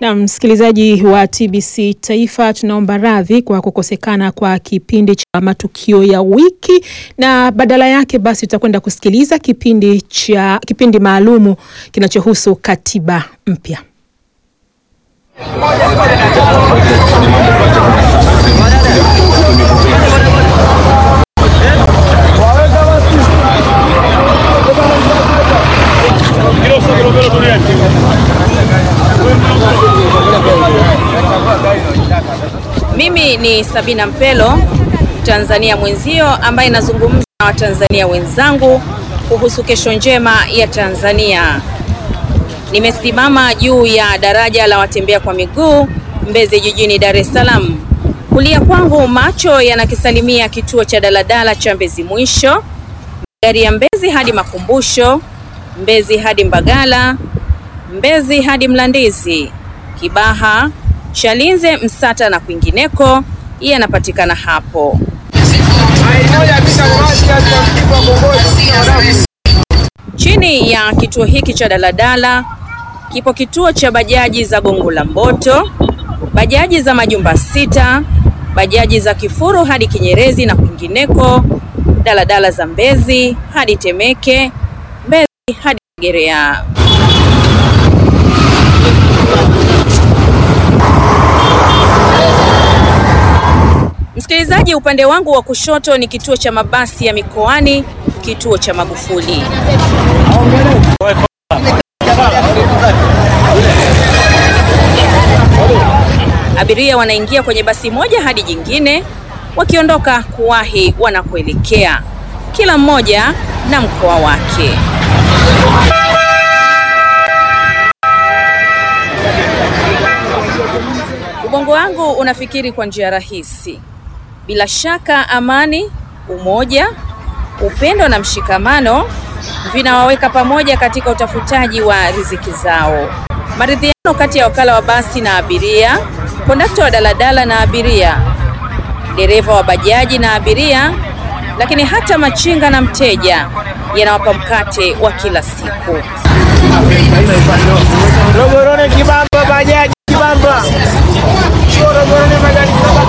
Na msikilizaji wa TBC Taifa, tunaomba radhi kwa kukosekana kwa kipindi cha matukio ya wiki, na badala yake basi tutakwenda kusikiliza kipindi cha kipindi maalumu kinachohusu katiba mpya. Mimi ni Sabina Mpelo, Tanzania mwenzio ambaye nazungumza na Watanzania wenzangu kuhusu kesho njema ya Tanzania. Nimesimama juu ya daraja la watembea kwa miguu Mbezi jijini Dar es Salaam. Kulia kwangu macho yanakisalimia kituo cha daladala cha Mbezi Mwisho, magari ya Mbezi hadi Makumbusho, Mbezi hadi Mbagala, Mbezi hadi Mlandizi, Kibaha, Chalinze, Msata na kwingineko yanapatikana hapo. Chini ya kituo hiki cha daladala kipo kituo cha bajaji za Gongo la Mboto, bajaji za Majumba Sita, bajaji za Kifuru hadi Kinyerezi na kwingineko, daladala za Mbezi hadi Temeke, Mbezi hadi Gerea. Msikilizaji, upande wangu wa kushoto ni kituo cha mabasi ya mikoani, kituo cha Magufuli. Abiria wanaingia kwenye basi moja hadi jingine, wakiondoka kuwahi wanakoelekea, kila mmoja na mkoa wake. Ubongo wangu unafikiri kwa njia rahisi. Bila shaka, amani, umoja, upendo na mshikamano vinawaweka pamoja katika utafutaji wa riziki zao. Maridhiano kati ya wakala wa basi na abiria, kondakta wa daladala na abiria, dereva wa bajaji na abiria, lakini hata machinga na mteja yanawapa mkate wa kila siku. Rogorone kibamba bajaji kibamba. Rogorone bajaji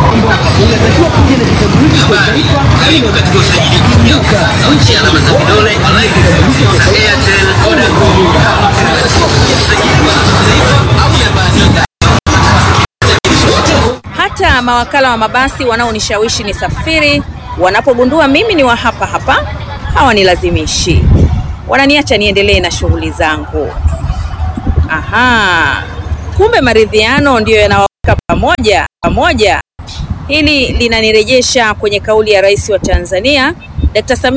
Karibu katika usajili mpya wa sasa nchi alama za vidole Airtel, Vodacom, usajili wa kitaifa au ya basi Hata mawakala wa mabasi wanaonishawishi ni safiri, wanapogundua mimi ni wa hapa hapa, hawanilazimishi, wananiacha niendelee na shughuli zangu. Aha, kumbe maridhiano ndiyo yanawaweka pamoja pamoja. Hili linanirejesha kwenye kauli ya Rais wa Tanzania Dr. Samia